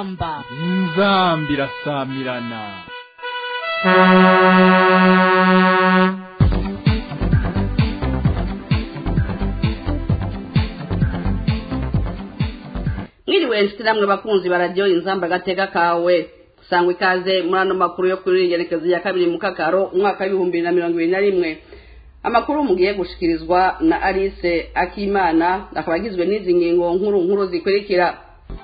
inzamba inzamba irasamirana mwiriwe nshuti namwe bakunzi bararyo inzamba agateka kawe sangwa ikaze muri ano makuru yo kuri igerekezo ya kabiri mu kakaro umwaka w'ibihumbi bibiri na mirongo ibiri na rimwe amakuru mugiye gushikirizwa na alice akimana akaba agizwe n'izi ngingo nkuru nkuru zikurikira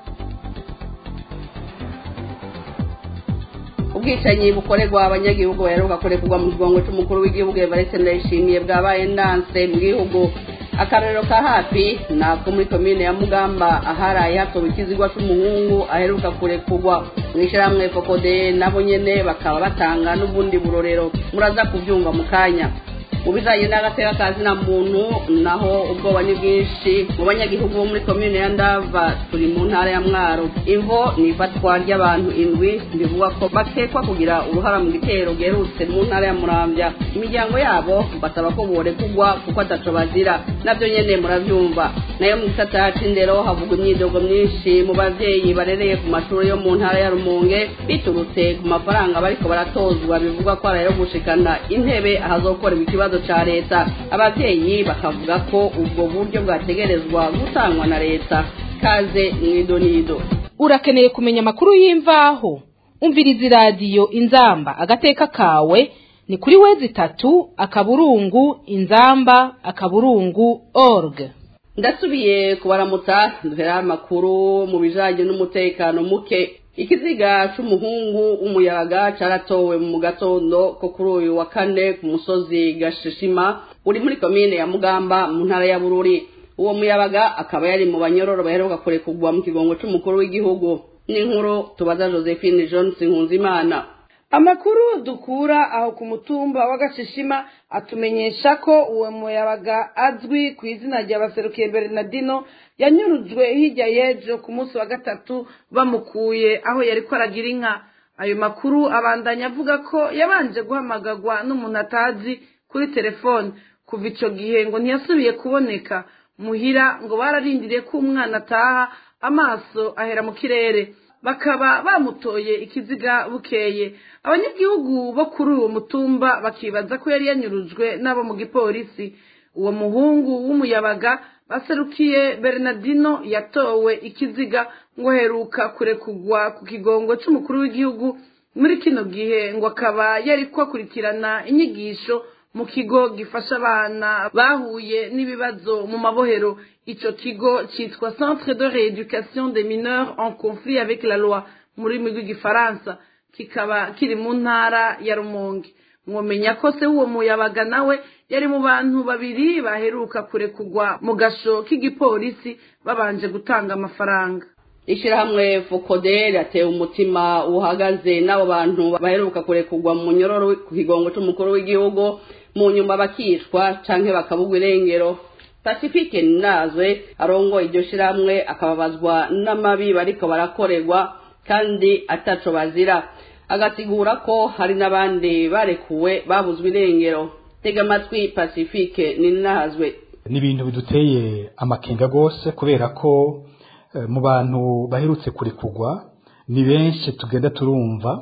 ubwicanyi bukorerwa abanyagihugu baheruka kurekurwa mu kigongo cy'umukuru w'igihugu evariste ndayishimiye bwabaye ndanse mu gihugu akarorero ka hafi ni ako muri komine ya mugamba aharaye hatowe ikizigwa c'umuhungu aheruka kurekurwa mu ishyirahamwe fokode nabo nyene bakaba batanga n'ubundi burorero muraza kubyumva mu kanya mu bijanye n'agateka ka zina muntu naho ubwoba ni bwinshi mu banyagihugu bo muri komine ya ndava turi mu ntara ya mwaro imvo ni ifatwa ry'abantu indwi bivuga ko bakekwa kugira uruhara mu gitero giherutse mu ntara ya muramvya imiryango yabo basaba ko borekugwa kuko ataco bazira navyo nyene muravyumva nayo mu gisata c'indero havugwa imyidogo myinshi mu bavyeyi barereye ku mashuri yo mu ntara ya rumonge biturutse ku mafaranga bariko baratozwa bivugwa ko arayo gushikana intebe ahazokorerwa ikibazo ca leta abavyeyi bakavuga ko ubwo buryo bwategerezwa gutangwa na leta kaze mwidonido urakeneye kumenya amakuru y'imvaho umviriza iradiyo inzamba agateka kawe ni kuri wezi itatu akaburungu inzamba akaburungu org ndasubiye kubaramutsa duhera amakuru mu bijanye n'umutekano muke ikiziga c'umuhungu w'umuyaga caratowe mu gatondo ko kuri uyu wa kane ku musozi gashishima uri muri komine ya mugamba mu ntara ya bururi uwo muyabaga akaba yari mu banyororo baheruka kurekurwa mu kigongo c'umukuru w'igihugu n'inkuru tubaza josephine johnson nkunzimana amakuru dukura aho ku mutumba w'agashishima atumenyesha ko uwo muyabaga azwi ku izina rya baserukiye bernardino yanyurujwe hirya y'ejo ku munsi wa gatatu bamukuye aho yari ko aragira inka ayo makuru abandanya avuga ko yabanje guhamagagwa n'umuntu atazi kuri telefone kuva icyo gihe ngo ntiyasubiye kuboneka muhira ngo bararindiriye ko umwana ataha amaso ahera mu kirere bakaba bamutoye ikiziga bukeye abanyagihugu bo kuri uwo mutumba bakibaza ko yari yanyurujwe n'abo mu gipolisi uwo muhungu w'umuyabaga baserukiye bernardino yatowe ikiziga ngo heruka kurekugwa ku kigongo cy'umukuru w'igihugu muri kino gihe ngo akaba yari kwakurikirana inyigisho mu kigo gifasha abana bahuye n'ibibazo mu mabohero ico kigo citwa centre de rééducation des mineurs en conflit avec la loi mu rurimi rw'igifaransa kikaba kiri mu ntara ya rumonge mwomenya ko se w'uwo muyabaga nawe yari mu bantu babiri baheruka kurekugwa mu gasho k'igipolisi babanje gutanga amafaranga ishirahamwe fokode yatewe umutima uhagaze n'abo bantu baheruka kurekurwa mu nyororo ku kigongo c'umukuru w'igihugu mu nyuma bakicwa canke bakabugwa irengero pacifique ninazwe arongoye iryo shirahamwe akababazwa n'amabi bariko barakorerwa kandi ataco bazira agasigura ko hari n'abandi barekuwe babuzwe irengero tega amatwi pacifique ninazwe ni ibintu biduteye amakenga rwose kubera ko mu bantu baherutse kurekurwa ni benshi tugenda turumva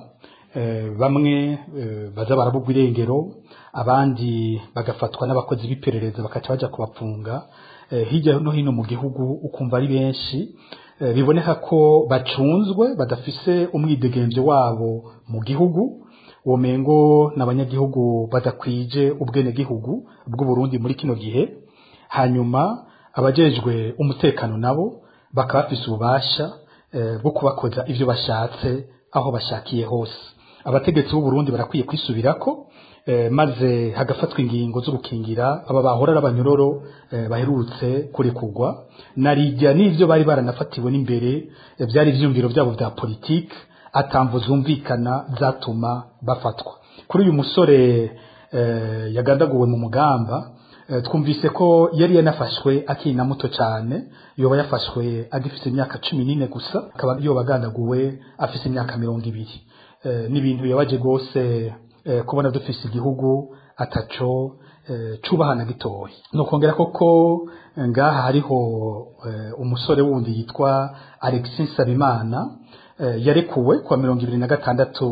bamwe baza barabugwa irengero abandi bagafatwa n'abakozi b'iperereza bakaca baja kubapfunga hirya no hino mu gihugu ukumva ari benshi biboneka ko bacunzwe badafise umwidegemvyo wabo mu gihugu uwo mengo n'abanyagihugu badakwije ubwenegihugu bw'uburundi muri kino gihe hanyuma abajejwe umutekano nabo bakaba bafise ububasha bwo kubakoza ivyo bashatse aho bashakiye hose abategetsi b'uburundi barakwiye kwisubirako maze hagafatwa ingingo zo gukingira aba bahora ari abanyororo baherutse kurekurwa narijya n'ivyo bari baranafatiwe n'imbere byari ivyumviro byabo vya politike atamvo zumvikana zatuma bafatwa kuri uyu musore yagandaguwe mu mugamba twumvise ko yari yanafashwe akiri na muto cyane yoba yafashwe agifite imyaka cumi n'ine gusa akaba yoba agandaguwe afite imyaka mirongo ibiri ni ibintu bibabaje rwose kubona dufise igihugu ataco cubahana gitoya ni ukongera koko ngaha hariho umusore wundi yitwa alexis nsabimana eh, yarekuwe kwa mirongo ibiri na gatandatu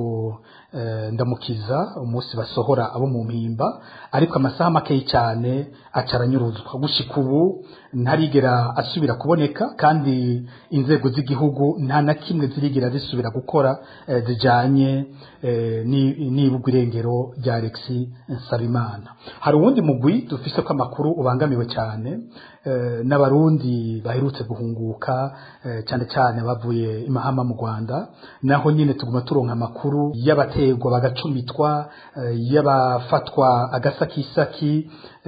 eh, ndamukiza umunsi basohora abo mu mpimba ariko amasaha makeyi cyane acaranyuruzwa gushika ubu ntarigera asubira kuboneka kandi inzego z'igihugu nta na kimwe zirigera zisubira gukora eh, zijanye eh, ni- n'ibugwa irengero rya Alexis Nsabimana hari uwundi mugwi dufise ko amakuru ubangamiwe cyane eh, n'abarundi baherutse guhunguka eh, cyane cyane bavuye imahama mu Rwanda naho nyine tuguma turonka amakuru y'abategwa bagacumitwa eh, y'abafatwa agasakisaki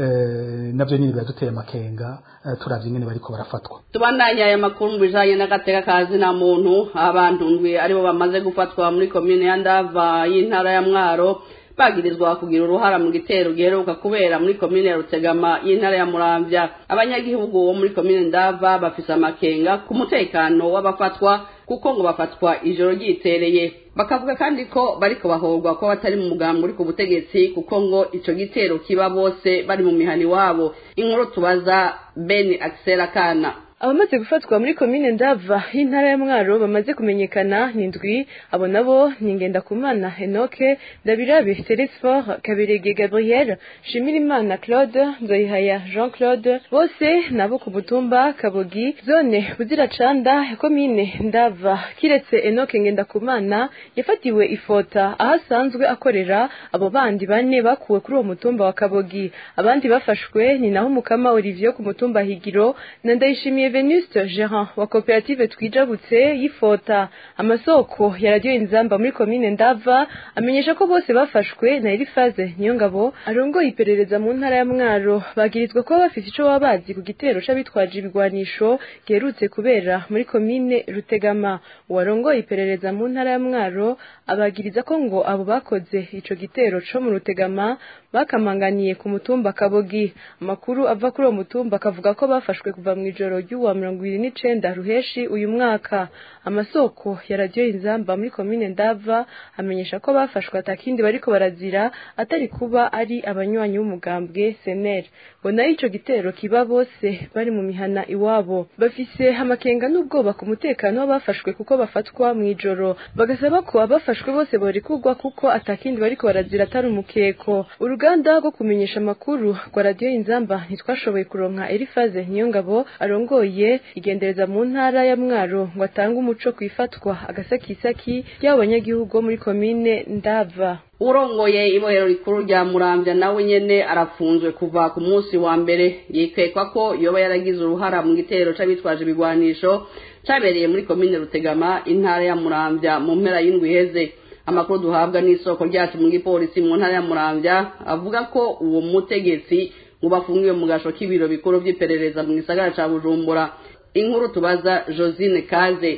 eh, navyo nyine biraduteye amakenga eh, turavye nyine bariko barafatwa tubandanye aya makuru mu bijanye n'agateka ka zina muntu abantu ndwi aribo bamaze gufatwa muri komine ya ndava y'intara ya mwaro bagirizwa kugira uruhara mu gitero giheruka kubera muri komine ya rutegama y'intara ya muramvya abanyagihugu bo muri komine ndava bafise amakenga ku mutekano w'abafatwa kuko ngo bafatwa ijoro ryitereye bakavuga kandi ko bariko bahorwa ko batari mu mugambi uri ku butegetsi kuko ngo ico gitero kiba bose bari mu mihani wabo inkuru tubaza ben axel kana abamaze gufatwa muri komine ndava y'intara ya mwaro bamaze kumenyekana ni ndwi abo nabo ni ngendakumana henoke ndabirabe teresfor kabirege gabriel shimirimana claude nzoyihaya jean claude bose nabo ku mutumba kabogi zone buziracanda ya komine ndava kiretse enoke ngendakumana yafatiwe ifota aho asanzwe akorera abo bandi bane bakuwe kuri uwo mutumba wa kabogi abandi bafashwe ni naho umukama olivier ku mutumba higiro na ndayishimiye venuste gerant wa koperative twijabutse y'ifota amasoko ya radiyo inzamba muri komine ndava amenyesha ko bose bafashwe na elifaze niyongabo arongoye iperereza mu ntara ya mwaro bagirizwa kuba bafise ico baba bazi ku gitero c'abitwaje ibigwanisho giherutse kubera muri komine rutegama uwarongoye iperereza mu ntara ya mwaro abagiriza ko ngo abo bakoze ico gitero co mu rutegama bakamanganiye ku mutumba kabogi amakuru ava kuri uwo mutumba akavuga ko bafashwe kuva mu ijoro ry'uwa mirongo ibiri n'icenda ruheshi uyu mwaka amasoko ya radiyo inzamba muri komine ndava amenyesha ko bafashwe atakindi bariko barazira atari kuba ari abanywanyi b'umugambwe seneri ngo nayo ico gitero kiba bose bari mu mihana iwabo bafise amakenga n'ubwoba ku mutekano w'abafashwe kuko bafatwa mu ijoro bagasaba ko abafashwe bose borekurwa kuko atakindi bariko barazira atari umukeko uruganda rwo kumenyesha amakuru rwa radiyo inzamba ntitwashoboye kuronka elifaze niyongabo arongoye igendereza mu ntara ya mwaro ngo atange umuco ku ifatwa agasakisaki ry'abo banyagihugu bo muri komine ndava urongoye ibohero rikuru rya muramvya nawe nyene arafunzwe kuva ku munsi wa mbere yikekwa ko yoba yaragize uruhara mu gitero c'abitwaje ibigwanisho cabereye muri komine rutegama intara ya muramvya mu mpera y'indwi iheze amakuru duhabwa n'isoko ryacu mu gipolisi mu ntara ya muramvya avuga ko uwo mutegetsi ngo bafungiwe mu gasho k'ibiro bikuru vy'iperereza mu gisagara ca bujumbura inkuru tubaza josine kaze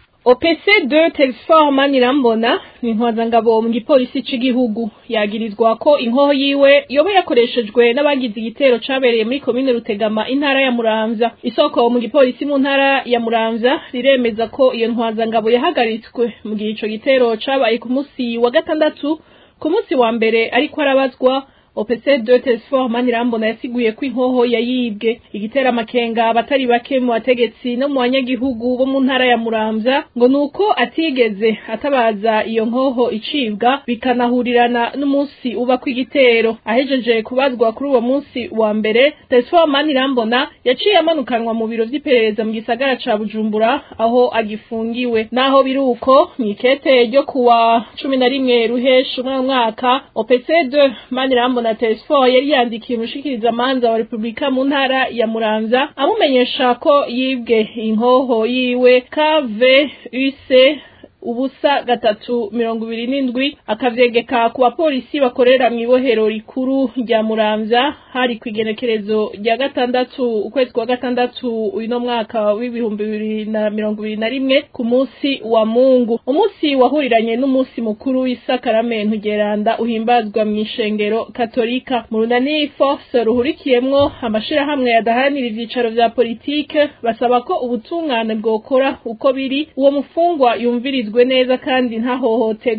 OPC2 Telesfor Manirambona ni intwazangabo mu gipolisi c'igihugu yagirizwa ko inkoho yiwe yoba yakoreshejwe n'abagize igitero cabereye muri komine Rutegama intara ya Muramvya isoko mu gipolisi mu ntara ya Muramvya riremeza ko iyo ntwazangabo yahagaritswe mu gihe ico gitero cabaye ku musi wa gatandatu ku musi wa mbere ariko arabazwa OPC2 Telesfor Manirambona yasiguye ko inkoho yayibwe igitera amakenga abatari bake mu bategetsi no mu banyagihugu bo mu ntara ya Muramvya ngo nuko atigeze atabaza iyo nkoho icibwa bikanahurirana n'umunsi uba kw'igitero ahejeje kubazwa kuri uwo munsi wa mbere Telesfor Manirambona yaciye amanukanwa mu biro vy'iperereza mu gisagara ca Bujumbura aho agifungiwe naho biruko mw'ikete ryo kuwa cumi na rimwe ruheshi umwe mwaka OPC2 Manirambona na Telesfor yari yandikiye umushikiriza manza wa Republika mu ntara ya Muramvya amumenyesha ko yibwe inkoho yiwe KVUC ubusa gatatu mirongo ibiri n'indwi akavyegeka ku bapolisi bakorera mu ibohero rikuru rya muramvya hari ku igenekerezo rya gatandatu ukwezi kwa gatandatu uno mwaka w'ibihumbi bibiri na mirongo ibiri na rimwe ku munsi wa mungu umunsi wahuriranye n'umunsi mukuru w'isakaramento geranda uhimbazwa mu ishengero katolika mu runani force ruhurikiyemwo amashirahamwe yadaharanira ivyicaro vya politike basaba ko ubutungane bwokora uko biri uwo mufungwa yumvirizwe neza kandi ntahohotegwe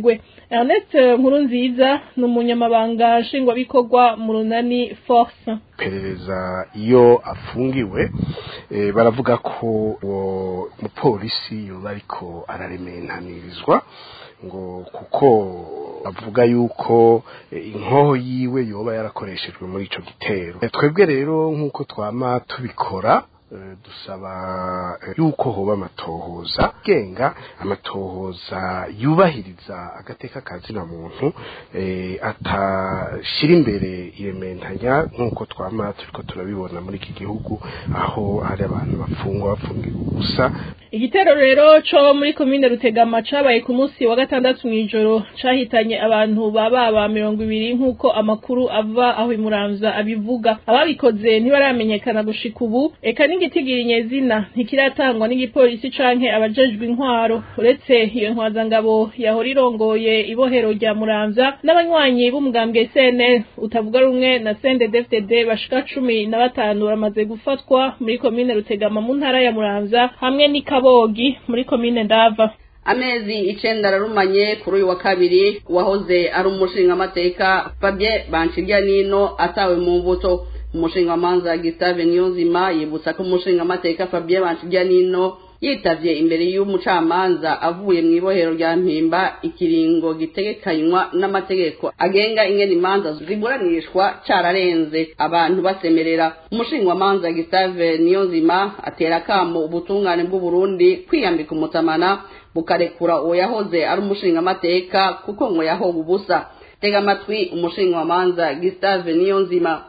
Ernest Nkurunziza ni umunyamabanga nshingwabikorwa mu runani force perereza iyo afungiwe eh, baravuga ko uwo mupolisi yoba ariko ararementanirizwa ngo kuko avuga yuko eh, inkoho yiwe yoba yarakoreshejwe muri ico gitero Eh, twebwe rero nk'uko twama tubikora eh, dusaba eh, yuko hoba amatohoza genga amatohoza yubahiriza agateka kazina muntu eh, atashira imbere irementanya nk'uko twama turiko turabibona muri iki gihugu aho hari abantu bafungwa bafungiwe ubusa igitero rero co muri komine rutegama cabaye ku munsi wa gatandatu mw'ijoro cahitanye abantu baba mirongo ibiri nk'uko amakuru ava aho imuramvya abivuga ababikoze ntibaramenyekana gushika ubu eka n'igitigiri nyezina ntikiratangwa n'igipolisi canke abajejwe intwaro uretse iyo ntwazangabo yahora irongoye ibohero rya muramvya n'abanywanyi b'umugambwe CNL utavuga rumwe na CNDD-FDD bashika cumi na batanu baramaze gufatwa muri komine rutegama mu ntara ya muramvya hamwe n'ikabogi muri komine ndava amezi icenda ararumanye kuri uyu wa kabiri uwahoze ari umushingamateka fabien banshirya nino atawe mu mbuto umushingamanza gustave niyonzima yibutsa ko umushingamateka fabien banshirya nino yitavye imbere y'umucamanza avuye mu ibohero rya mpimba ikiringo gitegekanywa n'amategeko agenga ingene imanza ziburanishwa cararenze abantu basemerera umushingamanza gustave niyonzima atera akamo ubutungane bw'uburundi kwiyambika umutamana bukarekura uwo yahoze ari umushingamateka kuko ngo yahoga ubusa tega amatwi umushingamanza gustave niyonzima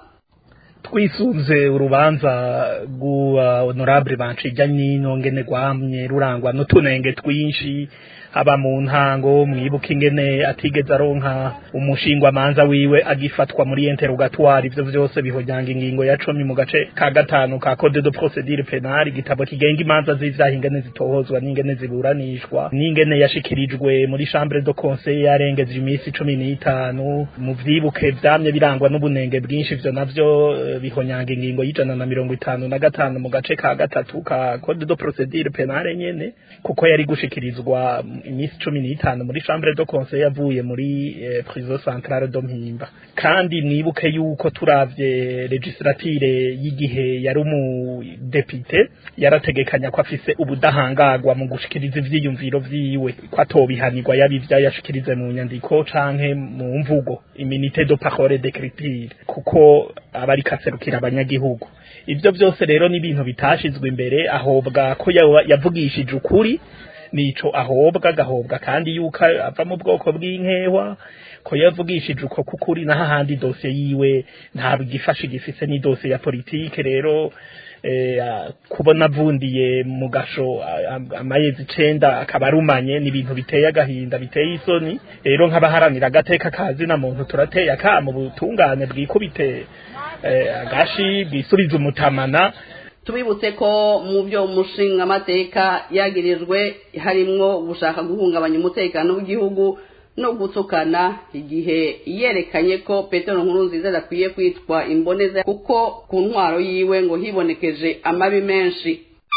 twisunze urubanza rw'uwa honorable bancija nyino ngene rwamye rurangwa n'utunenge twinshi haba mu ntango mwibuka ingene atigeze aronka umushingwamanza wiwe agifatwa muri interrogatoire ivyo vyose bihonyanga ingingo ya cumi mu gace ka gatanu ka code de procedure penale igitabo kigenga imanza z'ivyaha ingene zitohozwa n'ingene ziburanishwa n'ingene yashikirijwe muri chambre de conseil yarengeje iminsi cumi n'itanu mu vyibuke vyamye birangwa n'ubunenge bwinshi ivyo navyo eh, bihonyanga ingingo y'ijana na mirongo itanu na gatanu mu gace ka gatatu ka code de procedure penale nyene kuko yari gushikirizwa iminsi cumi n'itanu muri chambre de conseil yavuye muri eh, prison centrale de mpimba kandi mwibuke yuko turavye legislature y'igihe yari umudepite yarategekanya ko afise ubudahangagwa mu gushikiriza ivyiyumviro vyiwe ko atobihanirwa yabivya yashikirize mu nyandiko canke mu mvugo iminite de parole d'écriture kuko aba ariko aserukira abanyagihugu ivyo vyose rero ni ibintu bitashizwe imbere ahobwa ko yawa- yavugishije ukuri nico ahobwa agahobwa kandi yuko ava mu bwoko bw'inkehwa ko yavugishije uko kukuri naho ahandi dosiye yiwe ntabwo igifashe igifise ni dosiye ya politike rero eh, ah, kubona avundiye mu gasho ah, ah, amayezi icenda akaba arumanye ni ibintu biteye agahinda biteye isoni rero nk'abaharanira agateka kazi na muntu turateye akamo butungane bwikubite eh, agashi bwisubize umutamana tubibutse ko mu byo umushingamateka yagirijwe harimwo gushaka guhungabanya umutekano w'igihugu no gutukana igihe yerekanye ko petero nkuru nziza adakwiye kwitwa imboneza kuko ku ntwaro yiwe ngo hibonekeje amabi menshi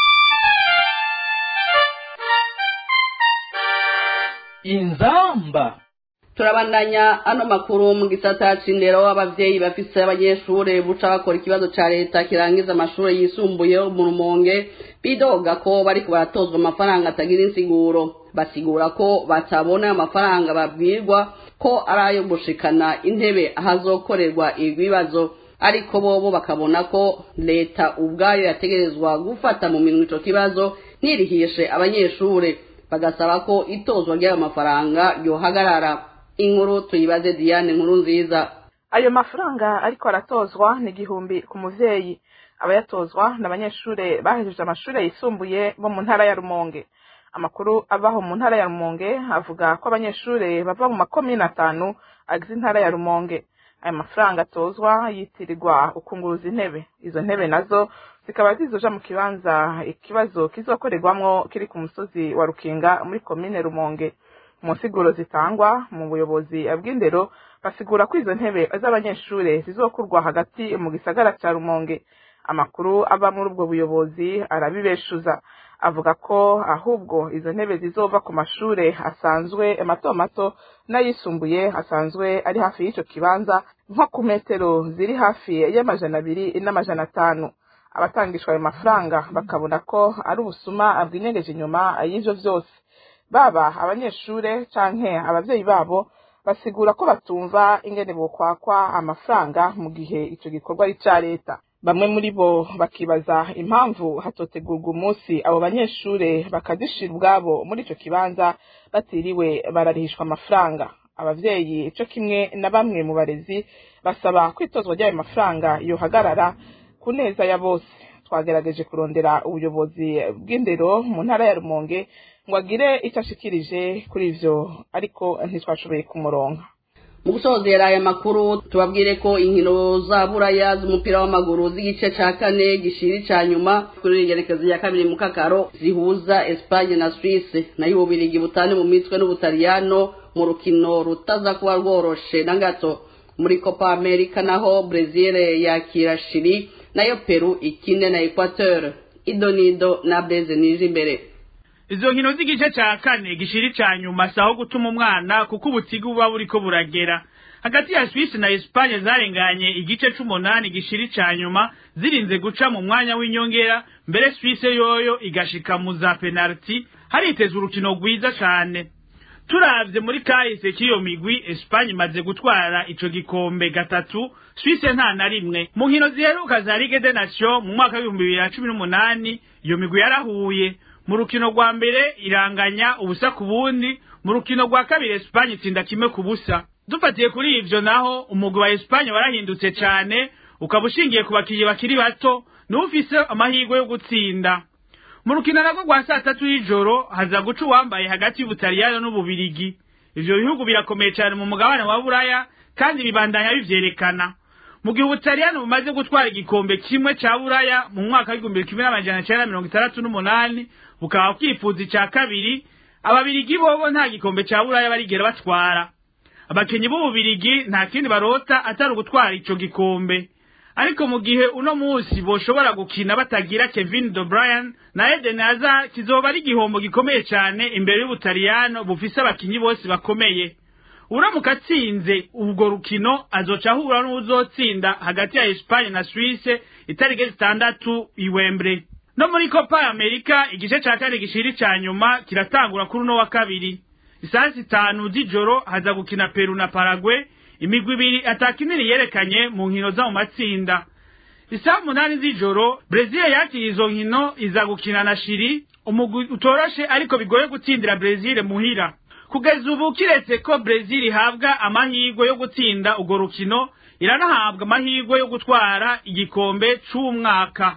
inzamba turabandanya ano makuru mu gisata c'indero abavyeyi bafise abanyeshure buca bakora ikibazo ca leta kirangiza amashure yisumbuye mu rumonge bidoga ko bariko baratozwa amafaranga atagira insiguro basigura ko batabona ayo mafaranga babwirwa ko ari ayo gushikana intebe ahazokorerwa ibibazo ariko bobo bakabona ko leta ubwayo yategerezwa gufata mu minwe ico kibazo ntirihishe abanyeshure bagasaba ko itozwa ry'ayo mafaranga yohagarara inkuru tuyibaze diane nkuru nziza ayo mafaranga ariko aratozwa ni igihumbi ku muvyeyi abayatozwa ni abanyeshure bahejeje amashure yisumbuye bo mu ntara ya rumonge amakuru avaho mu ntara ya rumonge avuga ko abanyeshure bava mu makomine atanu agize intara ya rumonge ayo mafaranga atozwa yitirirwa ukunguruza intebe izo ntebe nazo zikaba zizoja mu kibanza ikibazo kizokorerwamwo kiri ku musozi wa rukinga muri komine rumonge mu nsiguro zitangwa mu buyobozi bw'indero basigura ko izo ntebe z'abanyeshure zizokurwa hagati mu gisagara ca rumonge amakuru ava muri ubwo buyobozi arabibeshuza avuga ko ahubwo izo ntebe zizova ku mashure asanzwe mato mato n'ayisumbuye asanzwe ari hafi y'ico kibanza nko ku metero ziri hafi y'amajana abiri n'amajana atanu abatangishwa ayo mafaranga bakabona ko ari ubusuma bwinyegeje inyuma y'ivyo vyose baba abanyeshure canke abavyeyi babo basigura ko batumva ingene bokwakwa amafaranga mu gihe ico gikorwa ari ica leta bamwe muri bo bakibaza impamvu hatotegurwa umunsi abo banyeshure bakazishira ubwabo muri ico kibanza batiriwe bararihishwa amafaranga abavyeyi ico kimwe na bamwe mu barezi basaba kwitozwa ry'ayo mafaranga yohagarara ku neza ya bose twagerageje kurondera ubuyobozi bw'indero mu ntara ya rumonge ngo agire icyo ashikirije kuri ivyo ariko ntitwashoboye kumuronka mu gusozera aya makuru tubabwire ko inkino za buraya z'umupira w'amaguru z'igice ca kane gishiri ca nyuma kuri igerekezo ya kabiri mu kakaro zihuza Espagne na Suisse nayo ububirigi butane mu mitwe n'ubutaliyano mu rukino rutaza kuba rworoshe na gato muri Copa America naho Brazil yakira Chili nayo Peru ikine na Equateur idonido na Blaise nije imbere izo nkino z'igice ca kane gishiri ca nyuma saho gutuma umwana kuko ubutigu buba buriko buragera hagati ya Suisse na Espagne zarenganye igice c'umunani gishiri ca nyuma zirinze guca mu mwanya w'inyongera mbere Suisse yoyo igashika mu za penalty haritezwe urukino rwiza cane turavye muri kahise k'iyo migwi Espagne imaze gutwara ico gikombe gatatu Suisse nta na rimwe mu nkino ziheruka za Ligue des Nations mu mwaka w'ibihumbi bibiri na cumi n'umunani iyo migwi yarahuye mu rukino rwa mbere iranganya ubusa ku bundi mu rukino rwa kabiri Espagne itsinda kimwe ku busa dufatiye kuri ivyo naho umugwi wa Espagne warahindutse cane ukaba ushingiye ku bakinyi bakiri bato n'ufise amahirwe yo gutsinda mu rukino narwo rwa saa tatu y'ijoro haza guca uwambaye hagati y'ubutaliyano n'ububirigi ivyo bihugu birakomeye cane mu mugabane wa buraya kandi bibandanya bivyerekana mu gihe ubutaliyano bumaze gutwara igikombe kimwe ca buraya mu mwaka w'igihumbi kimwe n'amajana cenda mirongo itandatu n'umunani bukaba bwifuza ica kabiri ababirigi bobo nta gikombe ca buraya barigera batwara abakinyi b'ububirigi nta kindi barota atari ugutwara ico gikombe ariko mu gihe uno musi boshobora gukina batagira Kevin De Bruyne na Eden Hazard kizoba ari igihombo gikomeye cane imbere y'ubutaliyano bufise abakinyi bose bakomeye uramuka atsinze ubwo rukino azoca ahura n'uzotsinda hagati ya Espagne na Suisse itariki zitandatu i Wembley no muri Copa America igice ca kane gishiri ca nyuma kiratangura kuri uno wa kabiri isaha zitanu z'ijoro haza gukina Peru na Paraguay imigwi ibiri atakinini yerekanye mu nkino zo mu matsinda isaha umunani z'ijoro Brazil yakira izo nkino iza gukina na Chili umugwi utoroshe ariko bigoye gutsindira Brazil muhira kugeza ubu kiretse ko Brazil ihabwa amahirwe yo gutsinda urwo rukino iranahabwa amahirwe yo gutwara igikombe c'umwaka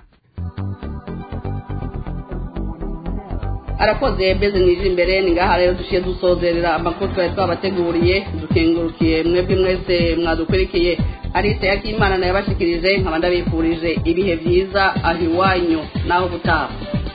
arakoze beze mwije imbere ni ngaha rero dushiye dusozerera amakuru twari twabateguriye dukengurukiye mwebwe mwese mwadukurikiye arise yakimana nayo yabashikirije nkaba ndabifurije ibihe byiza aho iwanyu naho gutaha